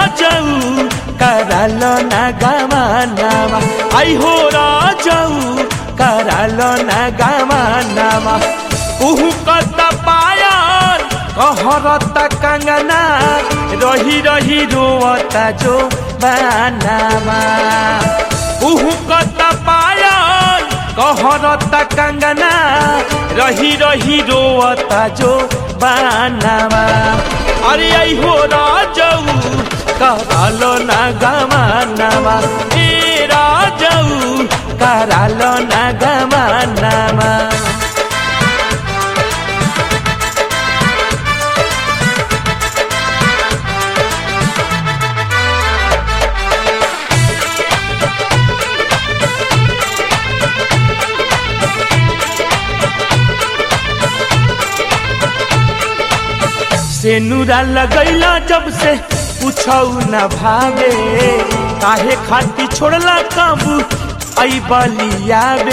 राजऊ कराल ना गवानावा आई हो राजऊ कराल ना गवानावा उहु कत पायल कहरत कंगना रही रही रोवता जो बानावा उहु कत पायल कहरत कंगना रही रही रोवता जो बानावा अरे आई हो राजऊ करालो ना गमानावा ए राजऊ करालो ना गमानावा से नूरा लगैला जब से पूछौ न भावे काहे खाती छोड़ला काबू आई बलिया बे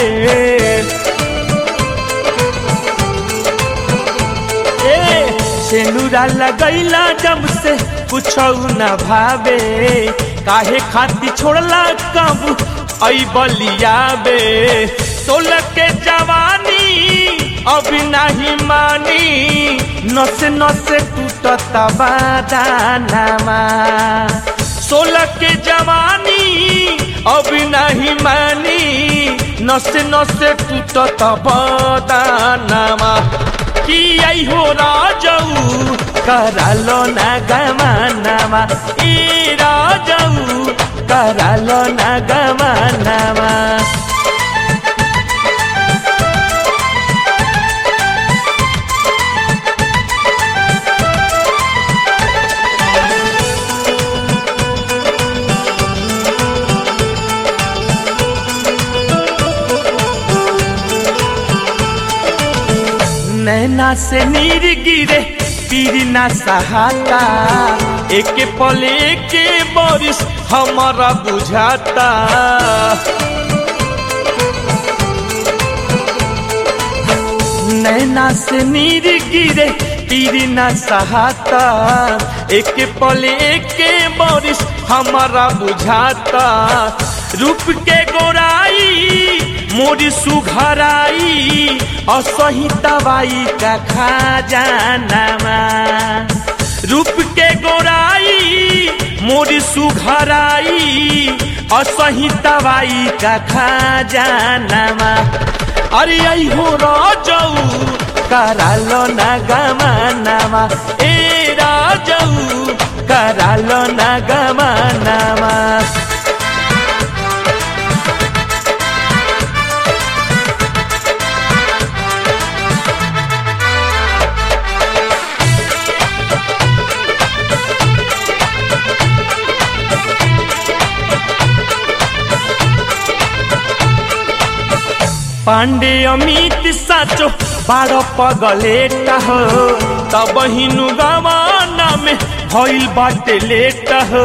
ए से नूरा लगैला जब से पूछौ न भावे काहे खाती छोड़ला काबू आई बलिया बे सोलह के जवानी अभी नहीं मानी नसे नसे टूटता बादानामा सोलह के जवानी अभी नहीं मानी नसे नसे टूटता बादानामा कि आई हो राजऊ करालो ना गमानामा ई राजऊ करालो ना गमानामा नैना से नीर गिरे पीर ना सहाता एक पले के बारिश हमारा बुझाता नैना से नीर गिरे पीर ना सहाता एक पले के बारिश हमारा बुझाता रूप के गोराई मोरी सुघराई असही दवाई का खजानामा रूप के गोराई मोरी सुघराई असही दवाई का खजानामा अरे आई हो राजऊ करालो ना गमानामा ए राजऊ करालो ना गमानामा पांडे अमित साचो बारो पगलेटा हो तब हिनु गवाना में भइल बाटे लेट हो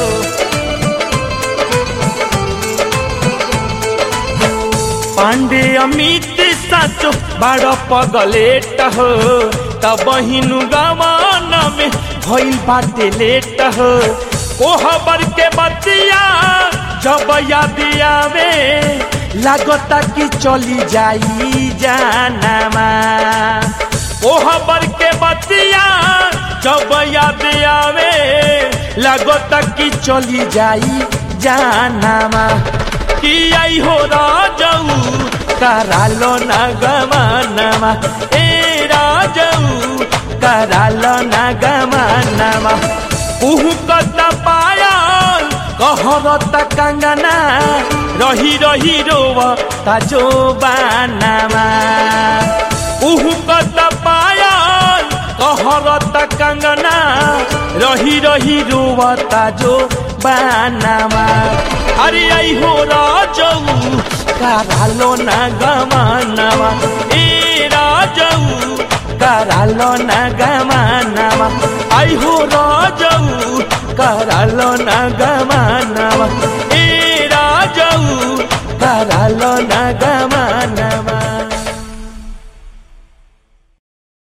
पांडे अमित साचो बारो पगलेट हो तब हिनु गवाना में भइल बाटे लेट हो कोहबर के बतिया जब याद आवे लागता कि चली जाई जानामा ओहबर के बतिया जब याद आवे लागता कि चली जाई जानामा कि आई हो राजऊ करालो ना गमानामा ए राजऊ करालो ना गमानामा उहु कता पायल कहरत कंगना रही रही रोव ताजो बानामा उहु कत पायल कहरत कंगना रही रही रोव ताजो बानामा अरे आई हो राजऊ करालो ना गमानामा ए राजऊ करालो ना गमानामा आई हो राजऊ करालो ना गमानामा ए